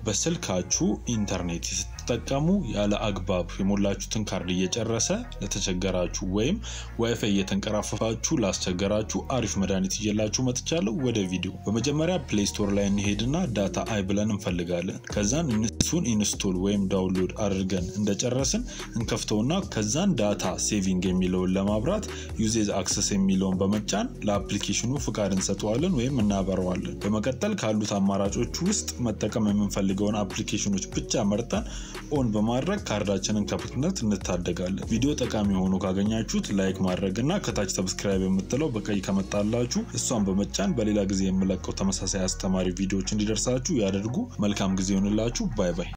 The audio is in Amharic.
በስልካችሁ ኢንተርኔት ስትጠቀሙ ያለ አግባብ የሞላችሁትን ካርድ እየጨረሰ ለተቸገራችሁ ወይም ዋይፋይ እየተንቀራፈፋችሁ ላስቸገራችሁ አሪፍ መድኃኒት እየላችሁ መጥቻለሁ። ወደ ቪዲዮ በመጀመሪያ ፕሌይ ስቶር ላይ እንሄድና ዳታ አይ ብለን እንፈልጋለን። ከዛን እሱን ኢንስቶል ወይም ዳውንሎድ አድርገን እንደጨረስን እንከፍተውና ከዛን ዳታ ሴቪንግ የሚለውን ለማብራት ዩዜዝ አክሰስ የሚለውን በመጫን ለአፕሊኬሽኑ ፍቃድ እንሰጠዋለን ወይም እናበረዋለን። በመቀጠል ካሉት አማራጮች ውስጥ መጠቀም የምንፈልገውን አፕሊኬሽኖች ብቻ መርጠን ኦን በማድረግ ካርዳችንን ከብክነት እንታደጋለን። ቪዲዮ ጠቃሚ ሆኖ ካገኛችሁት ላይክ ማድረግ እና ከታች ሰብስክራይብ የምትለው በቀይ ከመጣላችሁ እሷን በመጫን በሌላ ጊዜ የምለቀው ተመሳሳይ አስተማሪ ቪዲዮዎች እንዲደርሳችሁ ያደርጉ። መልካም ጊዜ ይሆንላችሁ። ባይ ባይ።